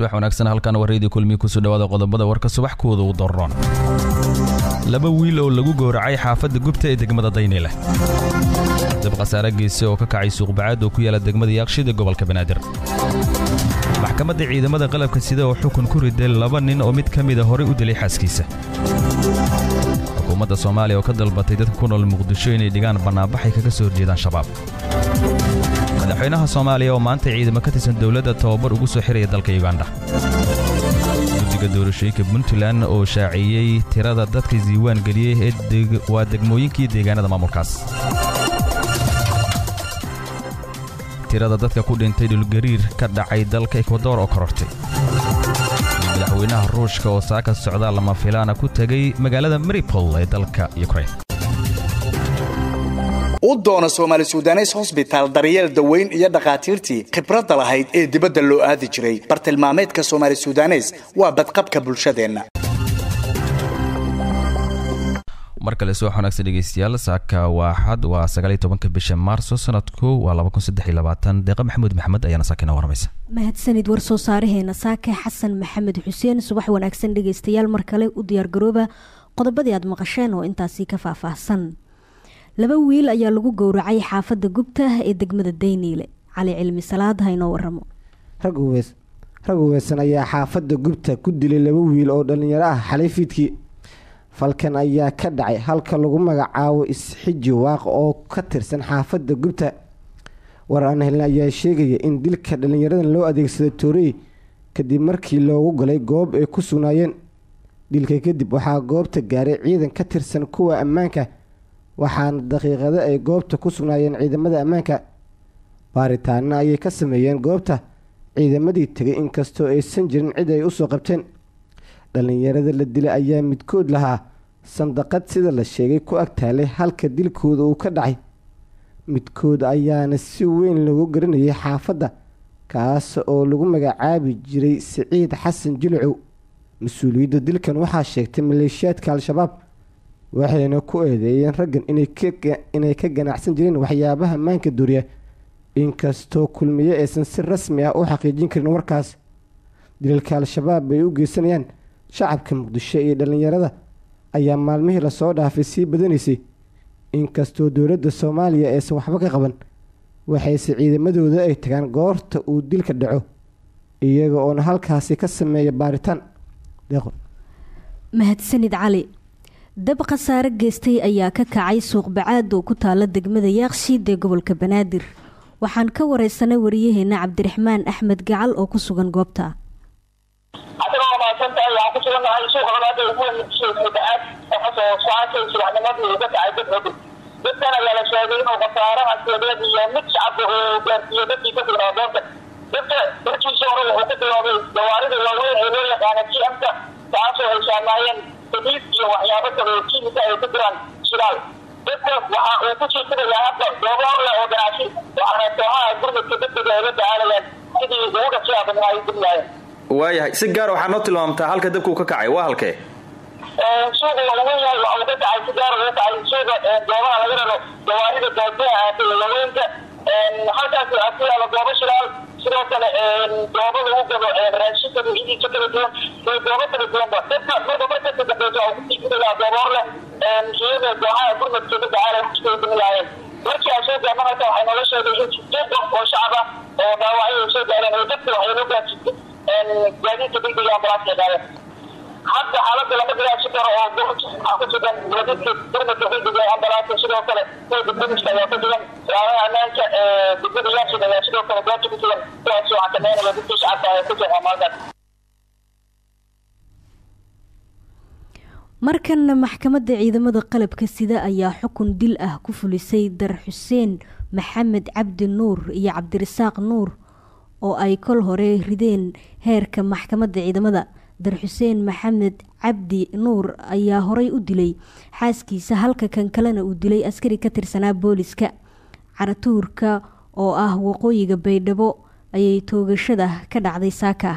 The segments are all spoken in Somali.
subax wanaagsan halkan warreydii kulmiye kusoo dhawaada qodobada warka subax kuwada u daroon laba wiil oo lagu gowracay xaafadda gubta ee degmada daynile dab khasaare geyse oo ka kacay suuqbacaad oo ku yaala degmada yaaqshida gobolka banaadir maxkamadda ciidamada qalabka sida oo xukun ku riday laba nin oo mid ka mida horay u dilay xaaskiisa xukuumadda soomaaliya oo ka dalbatay dadka ku nool muqdisho inay dhigaan bannaanbaxay kaga soo horjeedaan shabaab madaxweynaha soomaaliya oo maanta ciidamo ka tirsan dowladda tababar ugu soo xiraya dalka yuganda guddiga doorashooyinka puntland oo shaaciyey tirada dadka diiwaan geliyey ee waa degmooyinkii deegaanada maamulkaas tirada dadka ku dhintay dhulgariir ka dhacay dalka ekwador oo korortay madaxweynaha ruushka oo saaka socdaal lama filaana ku tegay magaalada maripol ee dalka yukrain u doono soomaali sudanes hosbitaal daryeel daweyn iyo dhakhaatiirtii khibradda lahayd ee dibadda loo aadi jiray bartilmaameedka soomaali sudanes waa badqabka bulshadeenna mar kale soo wanaagsan dhegeystayaal saaka waa xad waa sagaaliyo tobanka bisha maarso sanadku waa laba kun saddex iyo labaatan deeqa maxamuud maxamed ayaana saakina waramaysa mahadsanid war soo saaraheena saake xasan maxamed xuseen subax wanaagsan dhegeystayaal mar kale u diyaargarooba qodobadii aad maqasheen oo intaasi ka faahfaahsan laba wiil ayaa lagu gowracay xaafadda gubta ee degmada dayniile cali cilmi salaad haynoo waramo rag uweysan ayaa xaafadda gubta ku dilay laba wiil oo dhallinyaro ah xalay fiidkii falkan ayaa ka dhacay halka lagu magacaabo isxiji waaq oo ka tirsan xaafadda gubta war aan helin ayaa sheegaya in dilka dhallinyaradan loo adeegsado toorey kadib markii loogu galay goob ay ku sugnaayeen dilka kadib waxaa goobta gaaray ciidan ka tirsan kuwa ammaanka waxaana daqiiqado ay goobta ku sugnaayeen ciidamada ammaanka baaritaana ayay ka sameeyeen goobta ciidamadii tegay inkastoo aysan jirin cid ay usoo qabteen dhallinyarada la dilay ayaa midkood lahaa sandaqad sida la sheegay ku agtaalay halka dilkooda uu ka dhacay midkood ayaana si weyn lagu garanayay xaafadda kaas oo lagu magacaabi jiray siciid xasan jilcow mas-uuliyadda dilkan waxaa sheegtay maleeshiyaadka al-shabaab waxayna ku eedeeyeen raggan inay ka ganacsan jireen waxyaabaha maanka duriya inkastoo kulmiye aysan si rasmi ah u xaqiijin karin warkaas dilalka al-shabaab bay u geysanayaan shacabka muqdisho iyo dhallinyarada ayaa maalmihii lasoo dhaafay sii badanaysay inkastoo dowladda soomaaliya aysan waxba ka qaban waxayse ciidamadooda ay tagaan goorta uu dilka dhaco iyaga oona halkaasi ka sameeya baaritaan mahadsanid cali dab khasaare geystay ayaa ka kacay suuq bacaad oo ku taala degmada yaaqshiid ee gobolka banaadir waxaan ka wareysanay wariyaheena cabdiraxmaan axmed gacal oo ku sugan goobta adigoo mahadsantahay waxaan ku sugannahay suuqa labaad ee ugu weyn suuqa bacaad oo saakay subaxnimadii uga kacay dad hodin dadkan ayaa la sheegay inuu khasaare hantiyadeed iyo mid shacabka uu gaarsiiyo dadkii ka sugnaa doonta dadka dadkiisa hore wuxuu ka biloobay gawaarida waaweyn ee loo yaqaana g m-ka taasoo ay saamaayeen sadiid iyo waxyaabo kale oo kiimika ay ku jiraan shidaal dadka waxa uu ku jiifinayaa hadda goobo horle oo ganacsi waxaana kooxaha gurmadka degdega ay la tacaalayaan sidii ugu dhashaa badnaa ay dib lahayen waayahay si gaar waxaa noo tilmaamtaa halka dabkuu ka kacay waa halkee suuqa lagu yahay waxa uu ka kacay si gaar uga kacay suuqa goobaha laga raro gawaarida gaadiyaha aatay lawooyinka halkaas waxaa ku yaala goobo shilaal sidoo kale goobo lagu gado raashinka nuucyadiisa kala duwan iyo goobo kala duwanba dadka marba marka ka dambeysa oo kusii gudayaa goobo hor leh iyada kooxaha gurmadka ka dacaalay kusoo dimi lahaayeen markii aan soo gaarna marka waxay noola sheegay in sideed qof oo shacab ah oo dhaawacyo ay soo gaareen oo dadka waxay loo gaarsiisay gaadiidka degdega ambalaasta qaadeen hadda xaaladda lama dilaasi karo oo waxaa ku sugan gaadiidka gurmadka degdega ambalaasta sidoo kale kuwa degdegista ayaa ku sugan ilaalaha ammaanka degdega yaashid ayaa sidoo kale goobta ku sugan kuwaas waxaa kameynaya dadkii shacabka ee ku jira maalkaas markanna maxkamadda ciidamada qalabka sida ayaa xukun dil ah ku fulisay dar xuseen maxamed cabdi nuur iyo cabdirasaaq nuur oo ay kol hore rideen heerka maxkamadda ciidamada dar xuseen maxamed cabdi nuur ayaa horey u dilay xaaskiisa halka kan kalena uu dilay askari ka tirsanaa booliska caratuurka oo ah waqooyiga baydhabo ayay toogashada ka dhacday saaka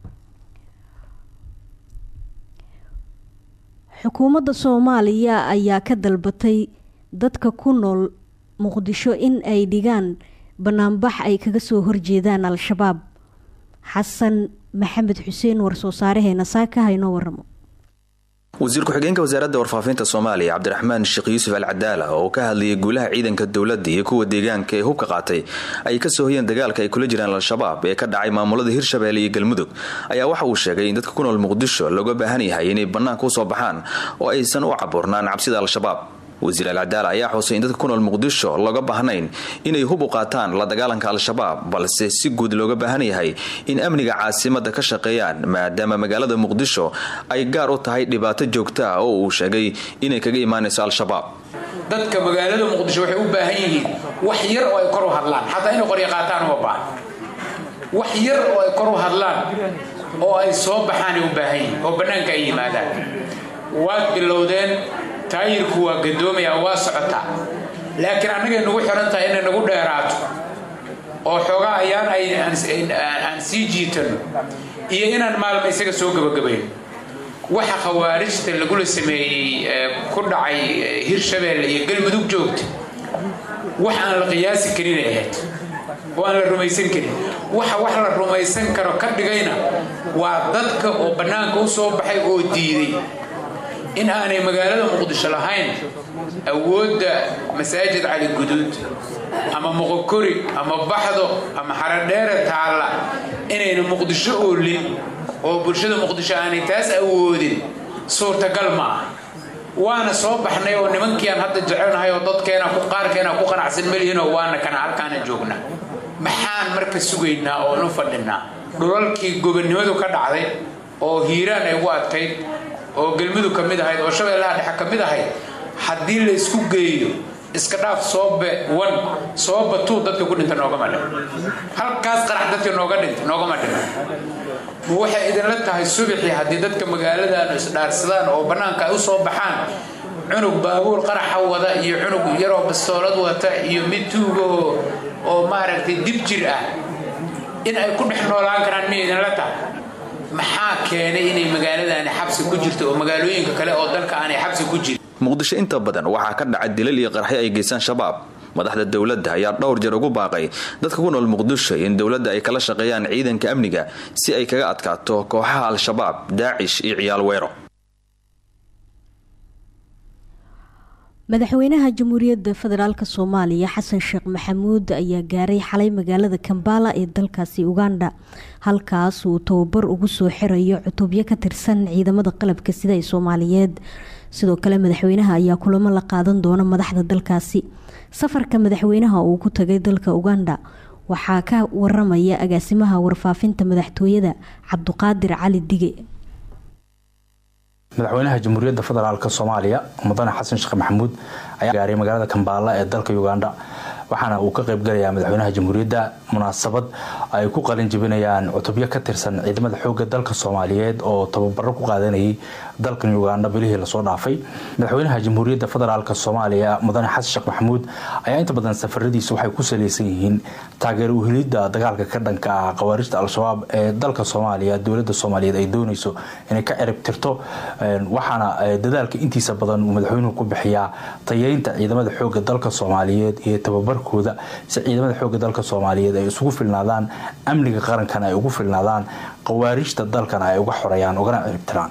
xukuumadda soomaaliya ayaa ka dalbatay dadka ku nool muqdisho in ay dhigaan banaanbax ay kaga soo horjeedaan al-shabaab xasan maxamed xuseen warsoo saareheena saaka haynoo waramo wasiir ku-xigeenka wasaaradda warfaafinta soomaaliya cabdiraxmaan sheekh yuusuf al cadaala oo ka hadlayay guulaha ciidanka dowladda iyo kuwa deegaanka ee hubka qaatay ay ka soo hoyeen dagaalka ay kula jiraan al-shabaab ee ka dhacay maamulada hirshabelle iyo galmudug ayaa waxa uu sheegay in dadka ku nool muqdisho looga baahan yahay inay bannaanka usoo baxaan oo aysan u caburnaan cabsida al-shabaab wasiir alcadaala ayaa xusay in dadka ku nool muqdisho looga baahnayn inay hub u qaataan la dagaalanka al-shabaab balse si guud looga baahan yahay in amniga caasimada ka shaqeeyaan maadaama magaalada muqdisho ay gaar u tahay dhibaato joogta ah oo uu sheegay inay kaga imaanayso al-shabaab dadka magaalada muqdisho waxay u baahan yihiin wax yar oo ay kor u hadlaan xataa inay qoryo qaataan uma baahan wax yar oo ay kor u hadlaan oo ay soo baxaanay u baahan yihiin oo bannaanka ay yimaadaan waad bilowdeen taayirku waa gadoomaya waa socotaa laakiin annagay nagu xiran tahay inay nagu dheeraato oo xoogaa ayaan aan sii jiitano iyo inaan maalma isaga soo gabagabayn waxa khawaarijta lagula sameeyey ku dhacay hirshabeelle iyo galmudug joogta wax aan la qiyaasi karin ay ahayd oo aan la rumaysan karin waxa wax la rumaysan karo ka dhigayna waa dadka oo bannaanka u soo baxay oo diiday in aanay magaalada muqdisho lahayn awoodda masaajid cali guduud ama moqokori ama baxdo ama xaradheere taalla inayna muqdisho oolin oo bulshada muqdisho aanay taas awoodin suurtagal ma ah waana soo baxnay oo nimankii aan hadda jecelnahay oo dadkeena qaarkeena ku qanacsan malihinoo waana kana halkaana joognaa maxaan marka sugaynaa oo nu fadhinaa dhulalkii gobonnimadu ka dhacday oo hiiraan ay ugu adkayd oo galmudug ka mid ahayd oo shabeellaha dhexe ka mid ahayd haddii la isku geeyo iska dhaaf soobe wan sooba tuu dadka ku dhinta noogama dhin halkaas qarax dadka nooga dhinta noogama dhiman ma waxay idinla tahay subaxii haddii dadka magaaladaanu isdhaarsadaan oo bannaanka ay u soo baxaan cunug baabuur qaraxa wada iyo cunug yaroo bastoolad wata iyo mid tuugahoo oo maaragtay dib jir ah in ay ku dhex noolaan karaan miyay idinla tahay maxaa keenay inay magaaladaani xabsi ku jirto oo magaalooyinka kale oo dalka aanay xabsi ku jirin muqdisho inta badan waxaa ka dhaca dilal iyo qarxyo ay geystaan shabaab madaxda dowladda ayaa dhowr jeer ugu baaqay dadka ku nool muqdisho in dowladda ay kala shaqeeyaan ciidanka amniga si ay kaga adkaato kooxaha al-shabaab daacish iyo ciyaal weero madaxweynaha jamhuuriyadda federaalk soomaaliya xasan sheekh maxamuud ayaa gaaray xalay magaalada kambala ee dalkaasi uganda halkaas uu tababar ugu soo xirayo cutubyo ka tirsan ciidamada qalabka sida ee soomaaliyeed sidoo kale madaxweynaha ayaa kulamo la qaadan doona madaxda dalkaasi safarka madaxweynaha uu ku tagay dalka uganda waxaa ka waramaya agaasimaha warfaafinta madaxtooyada cabduqaadir cali dige madaxweynaha jamhuuriyadda federaalk soomaaliya mudane xasan sheekh maxamuud ayaa gaaray magaalada kambaala ee dalka uganda waxaana uu ka qaybgalayaa madaxweynaha jamhuuriyadda munaasabad ay ku qalin jebinayaan cutubyo ka tirsan ciidamada xooga dalka soomaaliyeed oo tababaro ku qaadanayay dalkan uganda bilihii lasoo dhaafay madaxweynaha jamhuuriyadda federaalk soomaaliya mudane xasan sheekh maxamuud ayaa inta badan safaradiisa waxay ku saleysan yihiin taageer uhelidda dagaalka ka dhanka ah khawaarijta al-shabaab ee dalka soomaaliya dowladda soomaaliyeed ay doonayso inay ka cirib tirto waxaana dadaalka intiisa badan uu madaxweynuhu ku bixiyaa tayeynta ciidamada xooga dalka soomaaliyeed iyo tababarkooda si ciidamada xooga dalka soomaaliyeed ay isugu filnaadaan amniga qarankana ay ugu filnaadaan khawaarijta dalkana ay uga xoreeyaan ugana ciribtiraan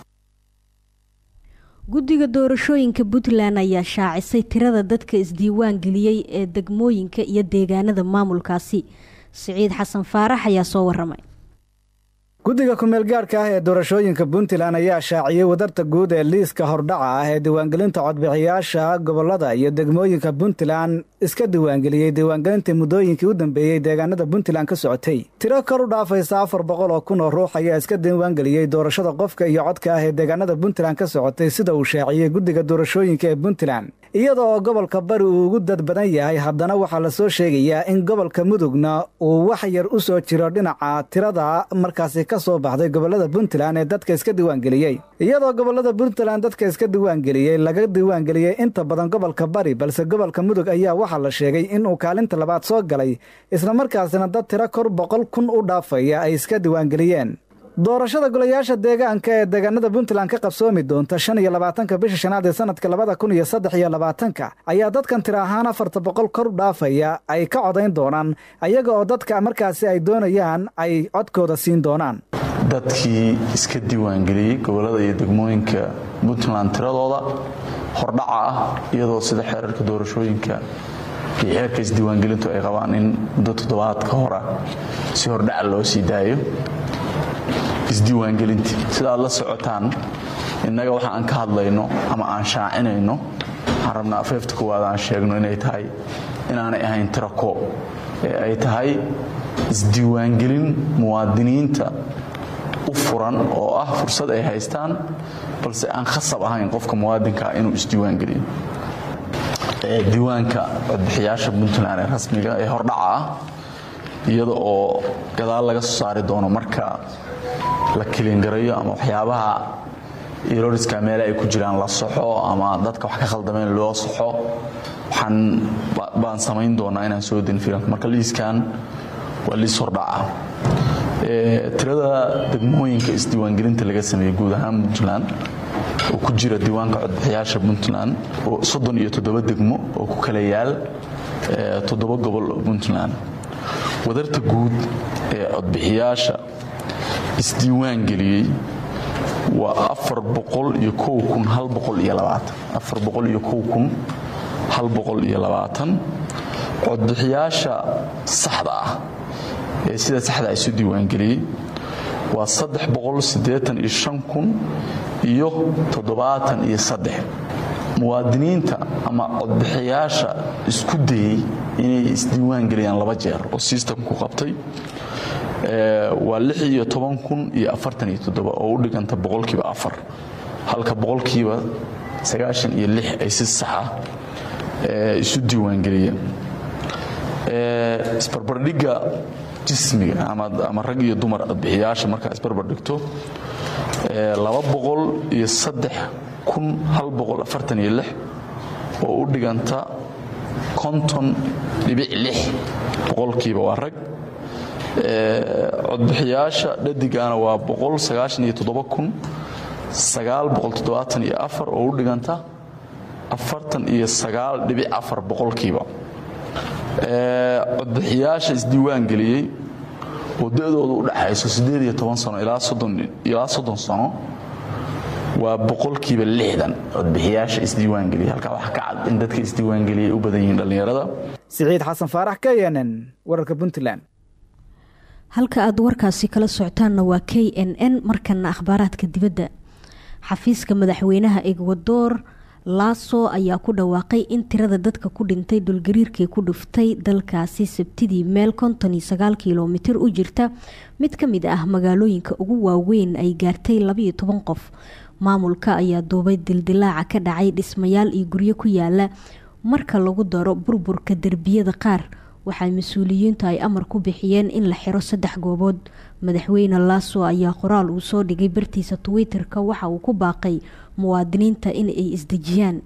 guddiga doorashooyinka puntland ayaa shaacisay tirada dadka isdiiwaan geliyey ee degmooyinka iyo deegaanada maamulkaasi siciid xasan faarax ayaa soo waramay guddiga ku-meelgaadhka ah ee doorashooyinka puntland ayaa shaaciyey wadarta guud ee liiska hordhaca ah ee diiwaangelinta codbixiyaasha gobolada iyo degmooyinka puntland iska diiwaangeliyey diiwaangelintii muddooyinkii u dambeeyey deegaanada puntland ka socotay tiro kor u dhaafaysa afar boqol oo kun oo ruux ayaa iska diiwaangeliyey doorashada qofka iyo codka ah ee deegaanada puntland ka socotay sida uu shaaciyey guddiga doorashooyinka ee puntland iyada oo gobolka bari uu ugu dad badan yahay haddana waxaa lasoo sheegayaa in gobolka mudugna uu wax yar u soo jiro dhinaca tirada markaasi ka soo baxday gobolada puntland ee dadka iska diiwaangeliyey iyadoo gobolada puntland dadka iska diiwaangeliyey laga diiwaangeliyey inta badan gobolka bari balse gobolka mudug ayaa waxaa la sheegay inuu kaalinta labaad soo galay islamarkaasina dad tiro kor boqol kun u dhaafaya ay iska diiwaangeliyeen doorashada golayaasha deegaanka ee deegaanada puntland ka qabsoomi doonta shan iyo labaatanka bisha shanaad ee sanadka labada kun iyo saddex iyo labaatanka ayaa dadkan tiro ahaan afarta boqol kor u dhaafaya ay ka codayn doonaan ayaga oo dadka markaasi ay doonayaan ay codkooda siin doonaan dadkii iska diiwaangeliyey gobolada iyo degmooyinka puntland tiradooda hordhaca ah iyadoo sida xeerarka doorashooyinka iyo xeerka isdiiwaangelintu ay qabaan in muddo toddobaad ka hora si hordhaca loo sii daayo isdiiwaangelintii sida aad la socotaan innaga waxa aan ka hadlayno ama aan shaacinayno waxaan rabnaa afeefta koowaad aan sheegno inay tahay inaanay ahayn tirako ee ay tahay isdiiwaangelin muwaadiniinta u furan oo ah fursad ay haystaan balse aan khasab ahayn qofka muwaadinkaa inuu isdiiwaangeliyo diiwaanka codbixiyaasha puntland ee rasmiga ee hordhaca ah iyada oo gadaal laga soo saari doono marka la kiliingarayo ama waxyaabaha iroriska meele ay ku jiraan la soxo ama dadka wax ka khaldameen loo soxo waxaan baan samayn doonaa inaan soo din filanka marka liiskan waa liis hordhaca tirada degmooyinka isdiiwaangelinta laga sameeyey guud ahaan puntland oo ku jira diiwaanka codbixiyaasha puntland oo soddon iyo toddoba degmo oo ku kala yaal toddoba gobol oo puntland wadarta guud ee codbixiyaasha isdiiwaan geliyey waa afar boqol iyo kow kun hal boqol iyo labaatan afar boqol iyo kow kun hal boqol iyo labaatan codbixiyaasha saxda ah ee sida saxda isu diiwaangeliyey waa saddex boqol siddeetan iyo shan kun iyo toddobaatan iyo saddex muwaadiniinta ama codbixiyaasha isku dayey inay isdiiwaan geliyaan laba jeer oo sistamku qabtay waa lix iyo toban kun iyo afartan iyo toddoba oo u dhiganta boqolkiiba afar halka boqolkiiba sagaashan iyo lix ay si saxa isu diiwaangeliyeen isbarbardhigga jismiga ama rag iyo dumar codbixiyaasha markaa isbarbardhigto laba boqol iyo saddex kun hal boqol afartan iyo lix oo u dhiganta konton dhibic lix boqolkiiba waa rag codbixiyaasha dhadigana waa boqol sagaashan iyo toddoba kun sagaal boqol toddobaatan iyo afar oo u dhiganta afartan iyo sagaal dhibic afar boqolkiiba codbixiyaasha isdiiwaan geliyey oo da-dooda u dhaxayso siddeed iyo toban sano ilaa soddon sano waa boqolkiiba lixdan codbixiyaasha isdiiwaangeliyey halkaa waxaa ka cad in dadka isdiiwaangeliyay u badan yihiin dhallinyarada siciid xasan faarax k n n wararka puntland halka aad warkaasi kala socotaanna waa k n n markana akhbaaraadka dibadda xafiiska madaxweynaha egwadoor laaso ayaa ku dhawaaqay in tirada dadka ku dhintay dhulgariirkii ku dhuftay dalkaasi sabtidii meel konton iyo sagaal kilomitir u jirta mid ka mid ah magaalooyinka ugu waaweyn ay gaartay labaiyo toban qof maamulka ayaa duubay dildilaaca ka dhacay dhismayaal iyo guryo ku yaala marka lagu daro burburka derbiyada qaar waxaa mas-uuliyiintu ay amar ku bixiyeen in la xiro saddex goobood madaxweyne laaso ayaa qoraal uu soo dhigay bartiisa twitter-ka waxa uu ku baaqay muwaadiniinta in ay isdejiyaan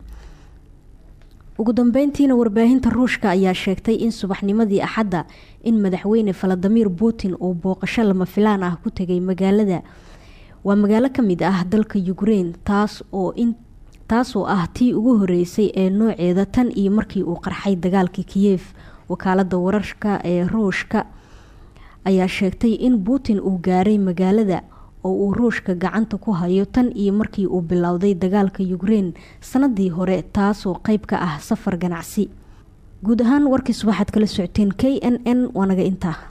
ugu dambeyntiina warbaahinta ruushka ayaa sheegtay in subaxnimadii axadda in madaxweyne valadimir putin uu booqasho lama filaan ah ku tegay magaalada waa magaalo ka mid ah dalka ukrein taas oo in taasoo ah tii ugu horeysay ee nooceeda tan iyo markii uu qarxay dagaalka kiyef wakaalada wararka ee ruushka ayaa sheegtay in putin uu gaaray magaalada oo uu ruushka gacanta ku hayo tan iyo markii uu bilowday dagaalka ukrein sanadii hore taasoo qeyb ka ah safar ganacsi guud ahaan warkiis waxaad kala socoteen k n n waa naga intaa